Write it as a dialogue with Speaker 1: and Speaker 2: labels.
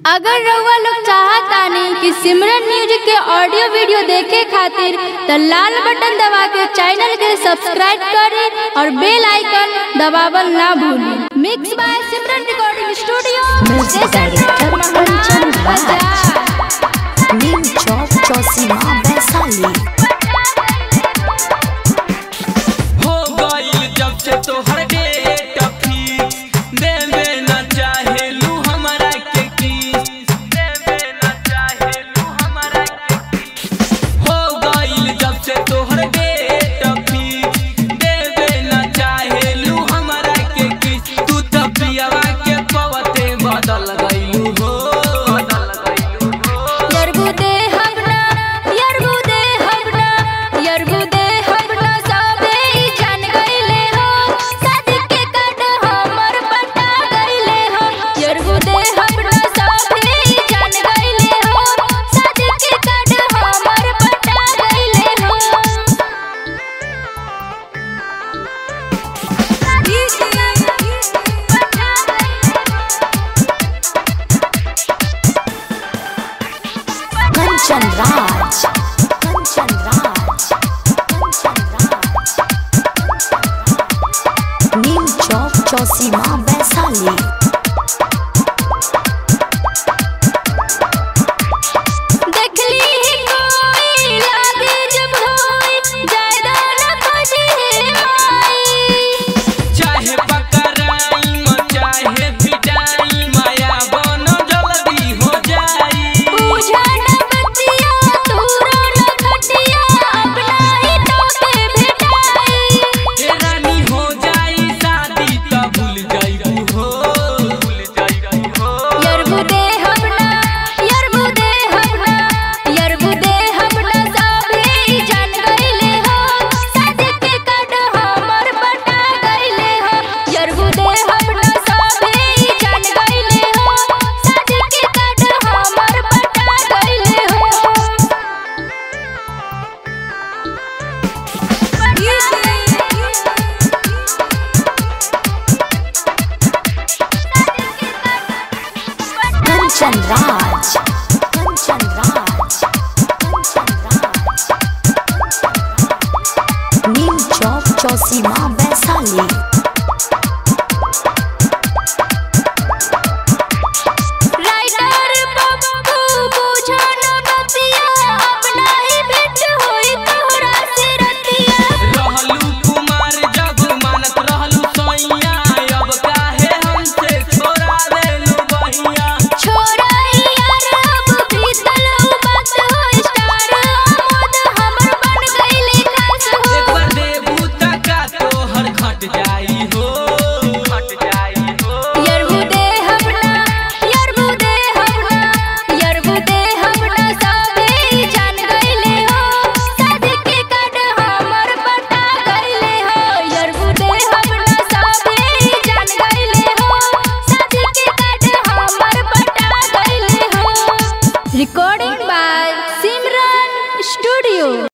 Speaker 1: अगर रउआ लोग चाहतानी कि सिमरन म्यूजिक के ऑडियो वीडियो देखे खातिर त लाल बटन दबा के चैनल के सब्सक्राइब करें और बेल आइकन दबावल ना भूलें mix by Simran recording studio
Speaker 2: Music director Kanchan Raj. नीम चौक चौसीमा वैशाली
Speaker 3: हो गईल जब से तोहर डेट फिक्स देवे न चाहेलू हमरा के किस देवे न चाहेलू हमरा के किस हो गईल जब से तोहर डेट फिक्स देवे न चाहेलू हमरा के किस तू त पियावा के पवते बदल गईलू हो बदल गईलू हो
Speaker 1: यरबु दे हमना यरबु दे हमना यरबु दे हमना सबे ई जान गइले हो शादी के काट हमर पटा गइले हो यरबु दे हमना सबे ई जान गइले हो शादी के काट हमर पटा गइले हो
Speaker 2: कंचन राज कंचन राज कंचन राज नीम चौक चौसीमा वैशाली
Speaker 1: देखली कोई लागे जब होई ज्यादा न खोजे माई
Speaker 3: चाहे पकड़ाई म चाहे पिटाई माया बनो जल्दी हो जाई
Speaker 1: पूजा न बतिया तूरा न खटिया अपना ही तोके भेटाई
Speaker 3: हे रानी हो जाई शादी त भूल जाई हो भूल जाई हो
Speaker 1: यरबु दे हमना यरबु दे हमना यरबु दे हमना सबे ई जान गइले हो शादी के काट हमर बटा गइले हो यरबु दे हमना सबे ई जान गइले हो शादी के काट हमर बटा गइले
Speaker 2: कंचन राज कंचन राज